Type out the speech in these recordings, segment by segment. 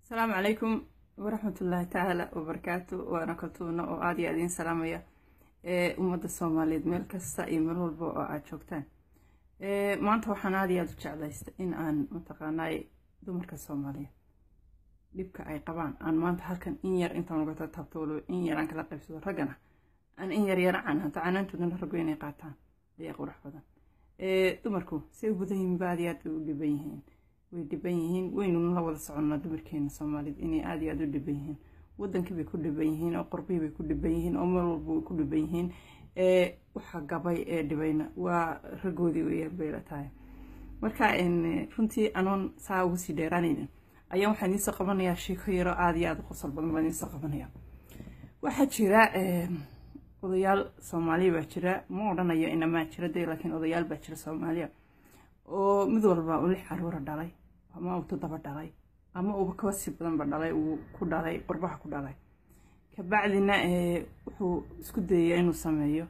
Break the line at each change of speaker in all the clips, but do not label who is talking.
asalaamu calaykum waraxmatullaahi tacaala wabarakaatu waana kaltuuna oo aada iyo adiin salaamaya ee ummadda soomaaliyeed meel kasta iyo meel walba oo aada joogtaan maanta waxaan aada iyo aada u jeclaysta in aan mataqaanaay dumarka soomaaliyeed dhibka ay qabaan aan maanta halkan in yar intaan uga taabto waliba in yar aan kala qaybsado raggana aan in yar yara canaanto canaantoodana raggu inay qaataan ayaa qurux badan dumarku say u badan yihiin ba aada iyo aad bay u dhiban yihiin way dhiban yihiin waynu la wada soconnaa dumarkeena soomaaliyed inay aada iyo aada u dhiban yihiin wadankii bay ku dhiban yihiin oo qorbihii bay ku dhiban yihiin oo meel walba way ku dhiban yihiin waxa gabay ee dhibayna waa raggoodii weeyaan bay la tahay marka runtii anoon saa ugu sii dheeraanaynin ayaan waxaan idinsoo qabanayaa sheeko yaro aada iyo aada u qosol badan baan idinsoo qabanaya waxaa jira odayaal soomaaliya baa jira ma odhanayo inamaa jira dee laakiin odayaal baa jira soomaaliya oo mid walba uu lix caruura dhalay ama uu toddoba dhalay ama uuba kaba sii badanba dhalay uu ku dhalay qurbaha ku dhalay kabacdina wuxuu isku dayayaa inuu sameeyo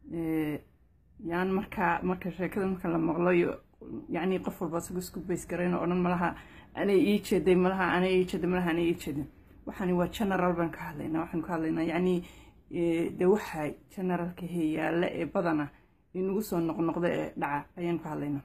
yaan markaa marka sheekada marka la maqlayo yacni qof walba isagu isku bays garayn oo dhan malaha anay ii jeeday malaha anay ii jeeday malaha anay ii jeedin waxaani waa general baan ka hadlaynaa waxaan ka hadlaynaa yacni dee waxa generalka heyaalla ee badana inagu soo noqnoqda ee dhaca ayaan ka hadlaynaa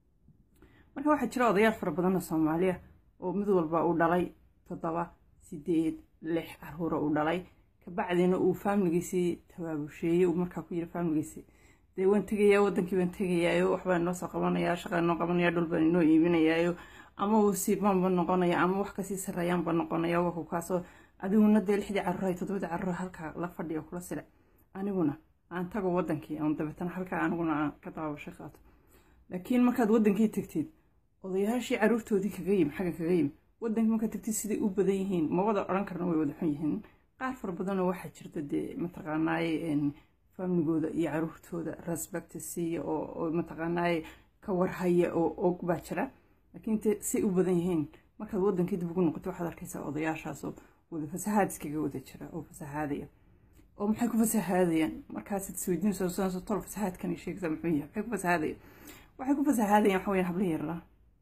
marka waxaa jira odayaal fara badan oo soomaaliya oo mid walba uu dhalay toddoba sideed lix caruura uu dhalay kabacdina uu faamiligiisii tabaabusheeyey uu markaa ku yiri faamiligiisii dee waan tegayaa wadankii baan tegayaayo waxbaan inoo soo qabanayaa shaqaan inoo qabanaya dhul baan inoo iibinayaayo ama uu siibaanba noqonaya ama wax kasii sarreeyaanba noqonaya waku kaasoo adiguna dee lixdii caruura toddobadii caruura halkaa la fadhiyo kula sile aniguna aan tago wadankii aan dabeetana halkaa aniguna aan ka daabasho qaato laakiin markaad wadankii tegtid odayaashii caruurtoodii kaga yimi xagga kaga yimi wadankii markaad tegtid siday u badan yihiin ma wada odhan karna way wada xun yihiin qaar fara badanoo waxaa jirta dee mataqaanaaye faamligooda iyo caruurtooda respect siiya oo mataqaanaaye ka warhaya oo og baa jira laakiin te say u badan yihiin markaad wadankii dib ugu noqoto waxaad arkaysaa odayaashaasoo wada fasahaad iskaga wada jira oo fasahaadaya oo maxay ku fasahaadayaan markaasaad isweydiinayso tol fasahaadkan sheegaysaa muxuu yahay maxay ku fasahaadayaan waxay ku fasahaadayaan waxa weyaan habla yarla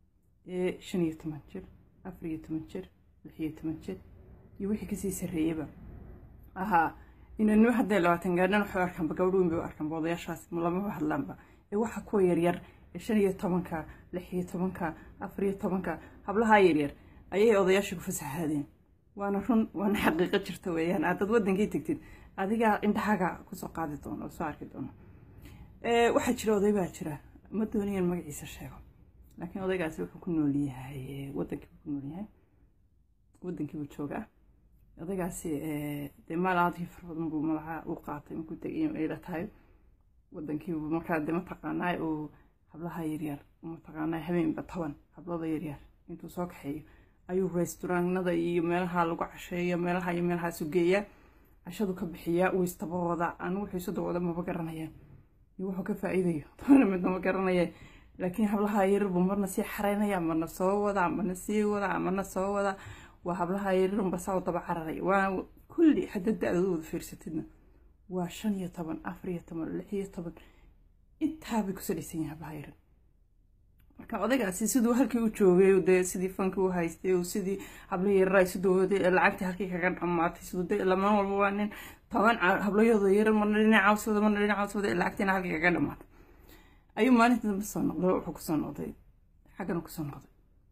ee shan iyo toban jir afar iyo toban jir lix iyo toban jir iyo wixii kasii sarreeyaba ahaa inanimo hadday labaatan gaadhan waxay arkaanba gabadh weyn bay u arkaanba odayaashaas lamaba hadlaanba ee waxa kuwa yaryar ee shan iyo tobanka lix iyo tobanka afar iyo tobanka hablahaa yaryar ayay odayaashii ku fasahaadeen waana run waana xaqiiqo jirta weeyaan haddaad wadankii tegtid adigaa indhahaga kusoo qaadi doono oo soo arki doono waxaa jira oday baa jira ma doonayaan magaciisa sheego laakiin odaygaasi wuxuu ku nool yahay wadankiibuu ku nool yahay wadankiibuu joogaa odaygaasi dee maal aadkii fara badan buu malaha u qaatay markuu tegay ay la tahay wadankiibuu markaa dee mataqaanaa uu hablaha yaryar mataqaanaa habeenba toban hablada yaryar intuu soo kaxeeyo ayuu resturaanada iyo meelaha lagu casheeyo meelaha iyo meelahaasu geeyaa cashadu ka bixiyaa uu istabawada anigu wuxuu isu dawada maba garanayaan iyo wuxuu ka faa'iidayo toona midna ma garanaya laakiin hablaha yaryar buu marna sii xaraynaya marna soo wadaa marna sii wadaa marna soo wadaa waa hablaha yaryarunba saa u daba cararay waa kulli hadda da-dooda wada fiirsatidna waa shan iyo toban afar iyo toban lix iyo toban intaabay ku salaysan yihin hablaha yaryar marka odaygaasi siduu halkii u joogay dee sidii fankii u haystay sidii habla yaryar sidooda lacagtii halkii kaga dhamaatay siduu de lamaan walba waa nin toban hablayooda yaryar marna dhinac cawsooda marna dhinac cawsooda lacagtiina halkii kaga dhamaatay ayuu maalinta dambe soo noqday wuxuu kusoo noqday xaggana kusoo noqday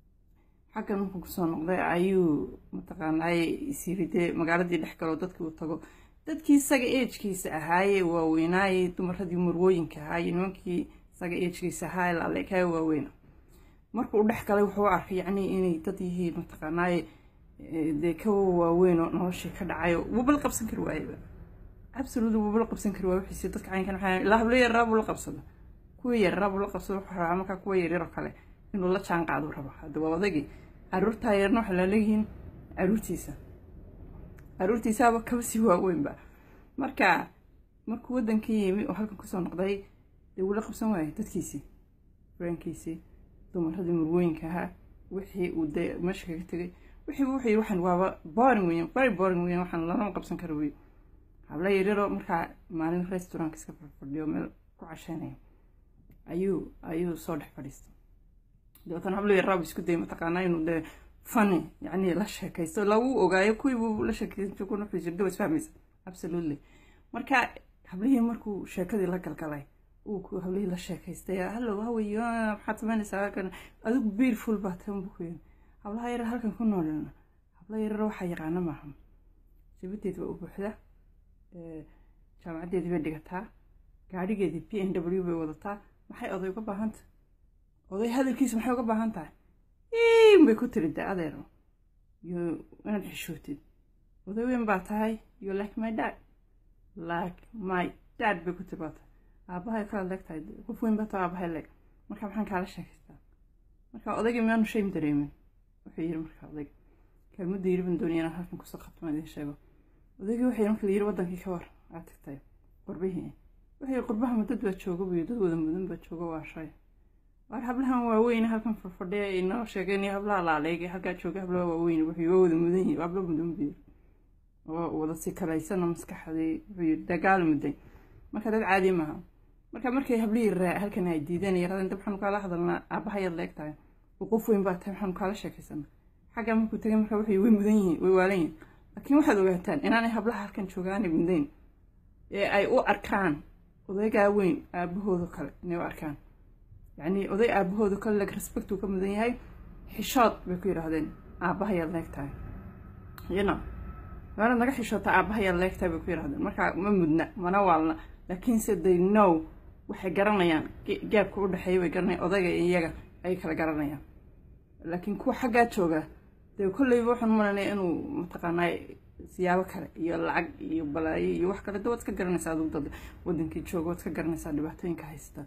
xaggan markuu kusoo noqday ayuu mataqaanaaye isyiri dee magaaladii dhex galoo dadkii uu tago dadkii isaga eejkiisa ahaaye waaweynaaye dumaradii murwooyinka ahaaye nimankii isaga eejkiisa ahaaye laleekaaye waaweyna markuu dhex galay wuxuu arkay yacni inay dad yihiin mataqaanaaye dee kawa waaweyn oo noloshii ka dhacayo wubala qabsan kari waayeba absolutely wubala qabsan kari waay wixiisi dadka caynkan waxaa ilaa hablo yarraa buu la qabsado kuwii yarraa buu la qabsado wuxuu rabaa markaa kuwa yaryar oo kale inuu la jaan qaadu rabo hadda waa odagii caruurtaa yarna waxay laleeyihiin caruurtiisa caruurtiisaaba kaba sii waaweynba marka markuu wadankii yimi oo halkan kusoo noqday dee wuu la qabsan waayay dadkiisii furaankiisii dumaradii murwooyinka ahaa wixii uu dee meesha kaga tegay wixiiba wuxuu yiri waxaan waaba boring weyan very boring weyan waxaan lalama qabsan kara wey habla yaryaroo markaa maalin restaurantka iska fadhiyo meel ku casheynaya ayuu ayuu soo dhex fadhiistay dabeetana hablo yaraabu isku dayay mataqaanaa inuu dee funny yacni la sheekaysto lagu ogaayo kuwii buu la sheekaysan kuna wuxuu jirda was fahmaysa absolutely marka hablihii markuu sheekadii la galgalay uu hablihii la sheekaystay hallow haway maxaad samaynaysaa halkan adigu beautiful baa tan buu ku yiri hablaha yarar halkan ku noolina habla yarar waxaa yaqaana maaha jabadeed waa u buuxda jaamacaddeedii bay dhigataa gaadhigeedii p n w bay wadataa maxay oday uga baahan tahay oday hadalkiisa maxay uga baahan tahay in bay ku tiri de adeero yo inaad xishootid oday weyn baa tahay you like my dad like my dad bay ku tiri baa tahay aabahay kala leeg tahay qof weyn baa tahay aabahay leeg marka maxaan kaala sheekaystaa marka odaygii miyaanu shame dareemin wuxuu yiri marka odayga kelmadda yiri baan doonaya inaan halkan kusoo qabto maan idiin sheego odaygii wuxuu yiri marka la yiri wadankii ka war aad tagtay qurbihii wuxuu yiri qurbaha ma dad baa jooga buyo dad wada mudan baa jooga waa shay waar hablahan waaweyn halkan fadfadhiya inoo sheegeen iyo hablaha laaleeg halkaa jooga hablaha waaweyn wuxuu waa wada mudan yihi habla mudan buyo oo wada si kalaysana maskaxdii wuxuu yiri dagaal muday marka dad caadi maaha marka markay hablihii raa halkan ay diideen yaradan dab waxaanu kaala hadalnaa aabahayaad leeg tahay qof weyn baa tahay waxaanu kaala sheekaysana xagga markuu tagay marka waxay way mudan yihiin way waalan yihiin laakiin waxaad ogaataan inaanay hablaha halkan joogaanay mudayn ee ay u arkaan odaygaa weyn aabahooda kale inay u arkaan yacni oday aabahooda kale leg respect uu ka mudan yahay xishood bay ku yidhaahdeen aabahayaad leeg tahay you know waana naga xishoota aabahayaad leeg tahay bay ku yidhahdeen marka ma mudna mana waalna laakiinse they know waxay garanayaan gaabka u dhexeeya bay garanayaan odayga iyo iyaga ay kala garanayaan laakiin kuwa xaggaa jooga dee kolleyba waxaan malanaya inuu mataqaanaa siyaabo kale iyo lacag iyo balaayo iyo wax kale de waad iska garanaysaa adug dad wadankii jooga waad iska garanaysaa dhibaatooyinka haysta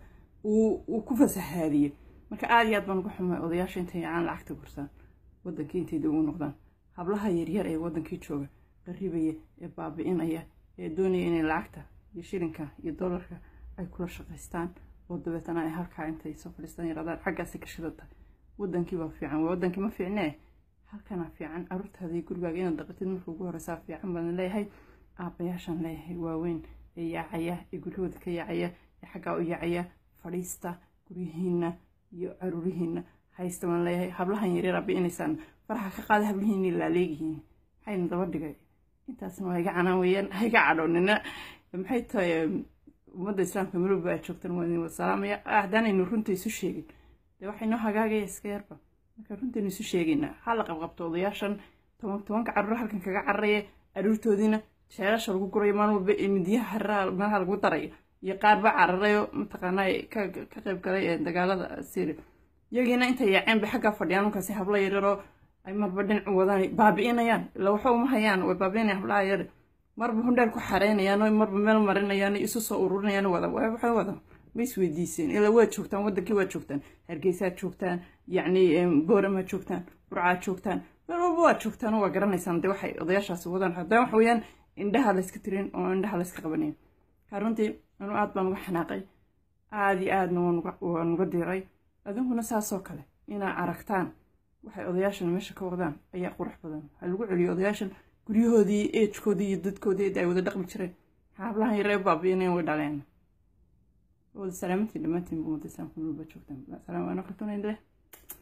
uu ku fasahaadiyey marka aada iyo aad baan uga xumay odayaasha intay aan lacagta gursaan wadankii intay dib ugu noqdaan hablaha yaryar ee wadankii jooga qaribaya ee baabi'inaya ee doonaya inay lacagta iyo shilinka iyo dollarka ay kula shaqaystaan oo dabeetana ay halkaa intay soo fadhiistaan yaraadaan xaggaasi ka shidata wadankii baa fiican wadankii ma fiicnee halkanaa fiican aruurtaada iyo gurigaaga inaad dhaqatid marka ugu horeysaa fiican baan leeyahay aabbayaashaan leeyahay waaweyn ee yaacaya ee guryahooda ka yaacaya ee xaggaa u yaacaya fadhiista guryihiina iyo caruurihiina haysta baan leeyahay hablahan yaryar abiinaysaan faraxa ka qaada hablihiini laaleegihiin maxayna daba dhigay intaasna waa iga canaan weeyaan ha iga cadhoonina maxay tahay ummadda islaamka marowba aad joogtaan waa idin wasalaamaya haddaanaynu runta isu sheegin dee waxay noo hagaagaya iska yarba marka runtaynu isu sheegaynaa ha la qabqabto odayaashan toban tobanka carruur halkan kaga cararaya aruurtoodiina sheelasha lagu gurayo maalin walba midiyaha hariraha meelaha lagu darayo iyo qaarba cararayo mataqaanaa ka ka qayb galay ee dagaalada syria iyagiina intay yaaceen bay xaggaa fadhiyaan markaasi hablo yaryaroo ay marba dhinacu wadaan baabi'inayaan ila waxa uma hayaan way baabi'inayaan hablaha yar marba hundheel ku xareynayaan oo marba meel marinayaan isu soo ururinayaan wada waxay wada ma isweydiiseen ilaa waad joogtaan wadankii waad joogtaan hargeysaad joogtaan yacni booramaad joogtaan burcaad joogtaan meel walba waad joogtaan oo waa garanaysaan dee waxay odayaashaasi wadaan haddana waxa weeyaan indhaha layska tirin oo indhaha layska qabanayo ka runtii anuu aad baan uga xanaaqay aada iyo aadna waan uga diray adinkuna saasoo kale inaa aragtaan waxay odayaashan meesha ka wadaan ayaa qurux badan ha lagu celiyo odayaashan guryahoodii eejkoodii iyo dadkoodii ay wada dhaqmi jireen hablahan yaree baabi'inayn way dhaleen wada salaamantiin dhammaantiin buu wada islaamka nulba joogtaan salaam waana kaltunayn leh